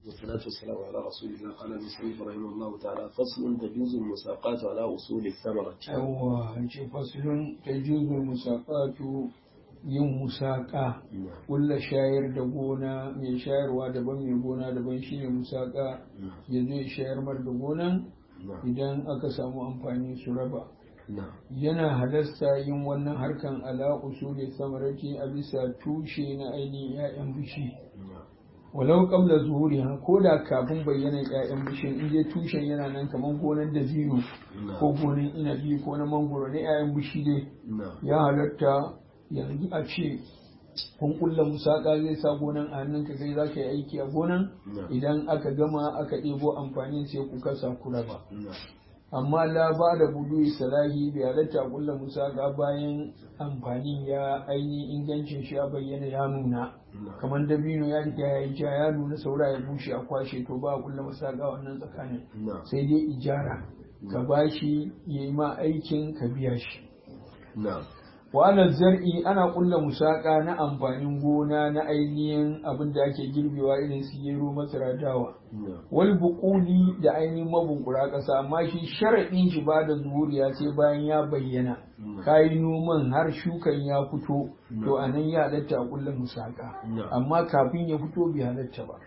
والصلاة والسلام على رسول الله قال المسلم رحمه الله تعالى فصل تجوز المساقات على أصول الثمرة yawwa ce fasilun ta juzul musaqatu yin musaka kulla shayar da gona mai shayarwa daban mai gona daban shine musaka ya zo ya shayar mar da gonan idan aka samu amfani su raba yana halasta yin wannan harkan ala usuli samarati a bisa tushe na ainihin 'ya'yan bishi walau qabla zuhuriha ko da kafin bayyana 'ya'yan bishin in dai tushen yana nan kamar gonar da zino ko gonar inabi ko na mangoro na 'ya'yan bishi dai ya halatta yanzu a ce kun kulla musaka zai sa gonan a hannunka kai za ka yi aiki a gonan idan aka gama aka ɗebo amfani sai ku kasa ku raba amma la ba da budu salahi bai halatta kulla musaka bayan amfanin ya aini ingancin shi ya bayyana ya nuna kamar dabino ya riga ya yi ja ya nuna saura ya bushe a kwashe to ba kulla musaka wannan tsakanin sai dai ijara ka bashi ya yi ma aikin ka biya shi wa zar'i ana kulla musaka na amfanin gona na ainihin abin da ake girbewa irin su gero masara dawa wal buquli da ainihin mabunkura kasa amma shi sharadin shi ba da zuhuriya sai bayan ya bayyana kayi noman har shukan ya fito to anan ya halatta a kulla musaka amma kafin ya fito bai halatta ba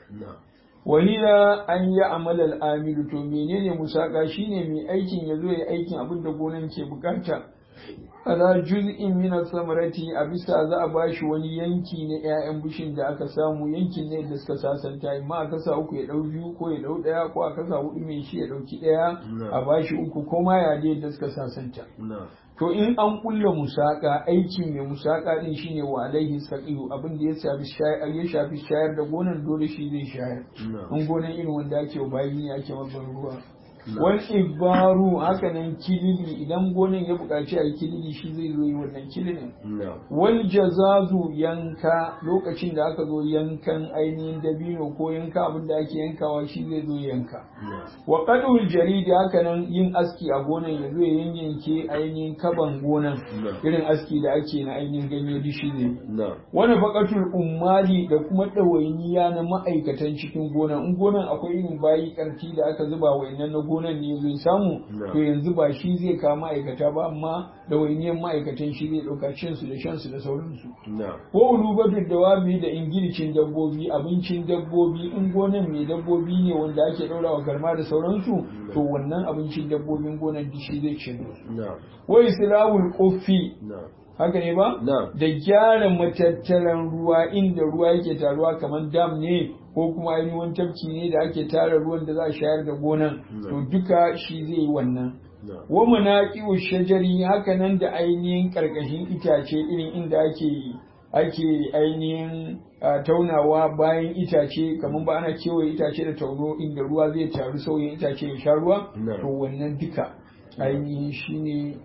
wahila an yi amalal amilu to menene musaka shine mai aikin ya zo ya aikin abin da gonan ke bukata ala juz'in min samarati a bisa za a bashi wani yanki na ƴaƴan bishin da aka samu yankin ne da suka sasanta amma a kasa uku ya dau biyu ko ya dau daya ko a kasa hudu mai shi ya dauki daya a bashi uku ko ma ya dai da suka sasanta to in an kulla musaka aiki mai musaka din shine wa alaihi saqiyu abin da ya shafi shayar ya shafi shayar da gonan dole shi zai shayar in gonan irin wanda ake bayi ne ake mabban ruwa wal ibaru haka nan kilili idan gonan ya buƙaci a yi kilili shi zai zo yi wannan kililin wal jazazu yanka lokacin da aka zo yankan ainihin dabino ko yanka abin da ake yankawa shi zai zo yanka wa qadul jaridi haka nan yin aski a gonan ya zo ya yanyanke ainihin kaban gonan irin aski da ake na ainihin ganye dishi ne wani faqatul ummali da kuma ɗawainiya na ma'aikatan cikin gonan in gonan akwai irin bayi karfi da aka zuba wa'annan na gonan ne zai samu to yanzu ba shi zai kawo ma'aikata ba amma da wainiyan ma'aikatan shi zai ɗauka cinsu da shansu da sauransu ko ulubatu dawabi da ingiricin dabbobi abincin dabbobi in gonan mai dabbobi ne wanda ake ɗaurawa garma da sauransu to wannan abincin dabbobin gonan shi zai ci wa islahul quffi haka ne ba da gyara matattaran ruwa inda ruwa yake taruwa kamar dam ne ko kuma ainihin wani tafki ne da ake tara ruwan da za a shayar da gonan to duka shi zai yi wannan wa munaqiu shajari haka nan da ainihin karkashin itace irin inda ake ake ainihin taunawa bayan itace kamar ba ana kewaye itace da tauno inda ruwa zai taru sauyin itace ya sha ruwa to wannan duka ainihin shi ne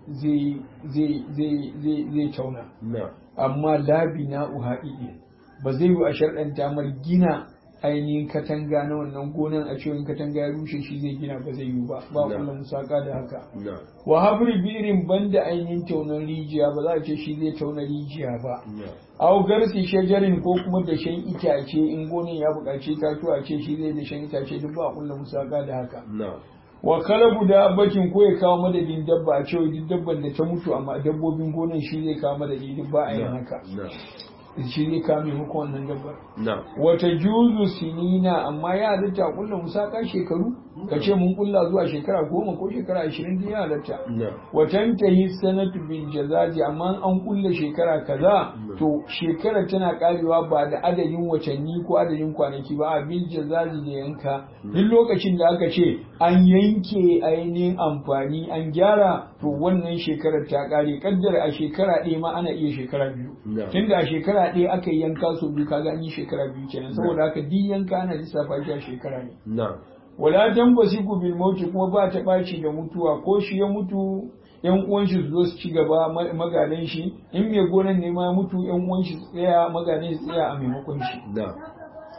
zai tauna amma labi na uhaɗiɗi ba zai yi a sharɗanta mar gina ainihin katanga na wannan gonan a cewa katanga ya rushe shi zai gina ba zai yi ba ba kula musaka da haka wa habri birin banda ainihin taunan rijiya ba za a ce shi zai tauna rijiya ba au garsi shajarin ko kuma da shan itace in gonan ya buƙaci tatuwa ce shi zai da shan itace duk ba kula musaka da haka wa kalabu dabbatin ko ya kawo madadin dabba a cewa duk dabban da ta mutu amma dabbobin gonan shi zai kawo madadi duk ba a yin haka shi zai kame muku wannan dabbar wata juzu sinina amma ya halatta kulla musaka shekaru ka ce mun kulla zuwa shekara goma ko shekara ashirin da ya halatta watan ta yi sanatu bin jazaji amma an kulla shekara kaza to shekara tana karewa ba da adadin watanni ko adadin kwanaki ba a bin jazaji da yanka duk lokacin da aka ce an yanke ainihin amfani an gyara to wannan shekarar ta kare kaddara a shekara ɗaya ma ana iya shekara biyu tunda a shekara ɗaya aka yi yanka so biyu kaga an yi shekara biyu kenan saboda haka duk yanka ana lissafa shi a shekara ne wala tambasiku bil mauti kuma ba ta ɓaci da mutuwa ko shi ya mutu yan uwan shi su zo su ci gaba magadan shi in mai gonan ne ma mutu yan uwan shi tsaya magadan shi tsaya a maimakon shi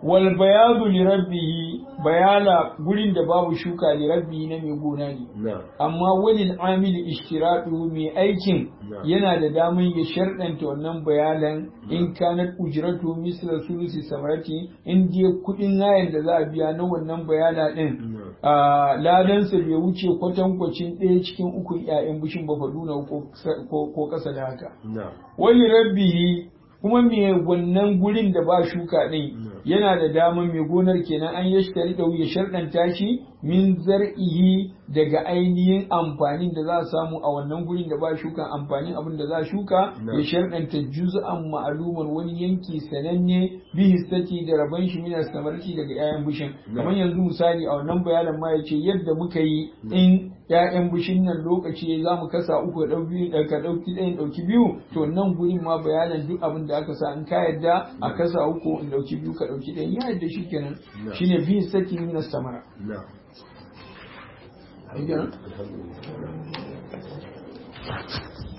wal bayadu li rabbihi bayala gurin da babu shuka li rabbihi na mai gona ne na'am amma walil amili ishtiratu mai aikin Na'am. yana da damar ya sharɗanta wannan bayanan in kanat ujratu misla sulusi samarati in je kuɗin hayan da za a biya na wannan bayana din Na'am. a ladansa bai wuce kwatankwacin ɗaya cikin ukun 'ya'yan bishin ba faduna ko ko ƙasa da haka na'am wani rabbihi kuma me wannan gurin da ba shuka ɗin yana da damar mai gonar kenan an yashtari da ya sharɗanta shi min zar'ihi daga ainihin amfanin da za a samu a wannan gurin da ba shuka amfanin abin da za a shuka Na. ya sharɗanta juz'an ma'aluman wani yanki sananne bi hissati da rabon shi mina samarci daga 'ya'yan bishin Na. kamar yanzu misali a wannan bayanan ma yace yadda muka yi in 'ya'yan bishin nan lokaci za mu kasa uku da ɗau biyu da ka ɗauki ɗayan ɗauki biyu to nan gurin ma bayanan duk abin da aka sa in ka yadda a kasa uku in ɗauki biyu ka ɗauki ɗayan ya yadda shi kenan Na. shine bi hissati mina samara na'am Shi kenan? alhamdulillah